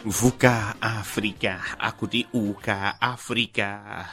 vuka afrika akuti uka afrika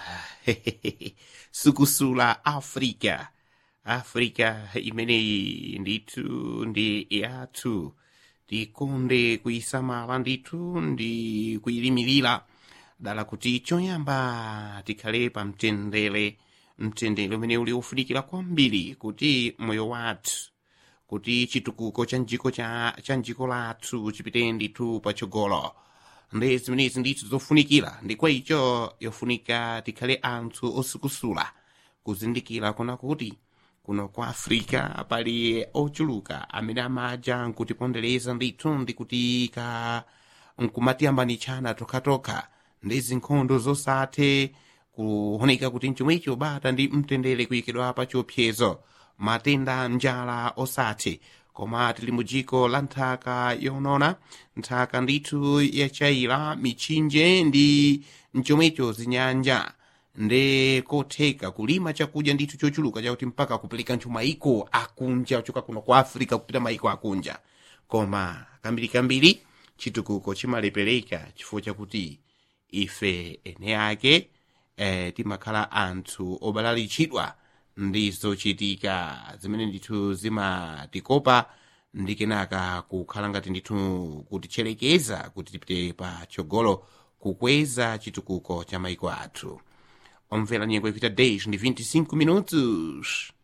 sukusula afrika afrika imeneyi ndithu ndi yathu tikonde kuyisamala ndithu ndi kuyilimilira dala kuti choyamba tikhale pa mtendere mtendere umene uli ufunikira kwambiri kuti moyo wathu kuti chitukuko cha njiko cha, cha njiko lathu chipite ndithu patsogolo ndi zimenezi ndithu zofunikira ndi kwa icho yofunika tikhale anthu osukusula kuzindikira kuna kuti kuno kwa afrika pali ochuluka amene amaja nkutipondereza ndithu ndi kutika nkumatiyambanitshana tokhatokha ndi zinkhondo zosathe kuoneka kuti mchomwecho bata ndi mtendere kuyikidwa pa chiopsezo matenda njala osathe koma tili mu dziko la nthaka yonona nthaka ndithu yachayira mitchinje ndi mchomwecho zinyanja ndi kotheka kulima chakudya ndithu chochuluka chakuti mpaka kupereka nthu maiko akunja choka kuno kwa africa kupita maiko akunja koma kambirikambiri chitukuko chimalepereka chifukwa chakuti ife ene ake eh, timakhala anthu obalalitchidwa ndi zochitika zimene ndithu zimatikopa ndi kenaka kukhala ngati ndithu kutitcherekeza kuti tipite pa chogolo kukweza chitukuko cha maiko athu omvera nyengo ipita 10 ndi 25 minutos